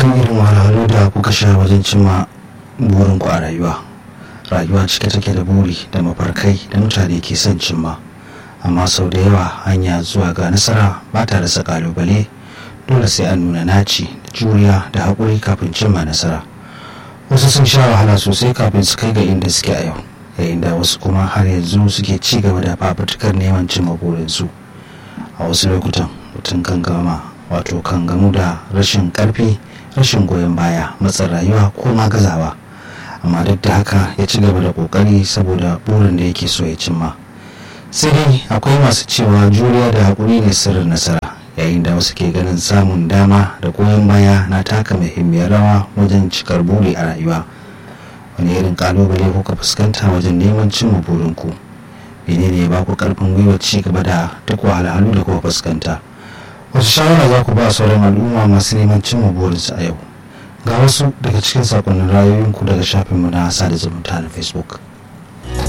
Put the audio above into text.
kan irin wahalhalu da kuka sha wajen cimma burinku a rayuwa rayuwa cike take da buri da mafarkai da mutane ke son cimma amma sau da yawa hanya zuwa ga nasara ba ta rasa kalubale dole sai an nuna naci da juriya da haƙuri kafin cimma nasara wasu sun sha wahala sosai kafin su kai ga inda suke a yau yayin da wasu kuma har yanzu suke ci gaba da fafutukar neman cimma burinsu a wasu lokutan mutum kan gama wato kan gamu da rashin karfi rashin goyon baya matsin rayuwa ko ma gazawa amma duk da haka ya ci gaba da kokari saboda burin da yake so ya cimma sai dai akwai masu cewa juriya da haƙuri ne sirrin nasara yayin da wasu ke ganin samun dama da goyon baya na taka muhimmiyar rawa wajen cikar buri a rayuwa wani irin kalubale kuka fuskanta wajen neman cimma burinku menene ya ba ku karfin gwiwa ci gaba da duk wahalhalu da kuka fuskanta wasu shawara za ku ba sauran al'umma masu neman cimma burinsu a yau ga wasu daga cikin sakonnin rayoyinku daga shafinmu na sada zumunta na facebook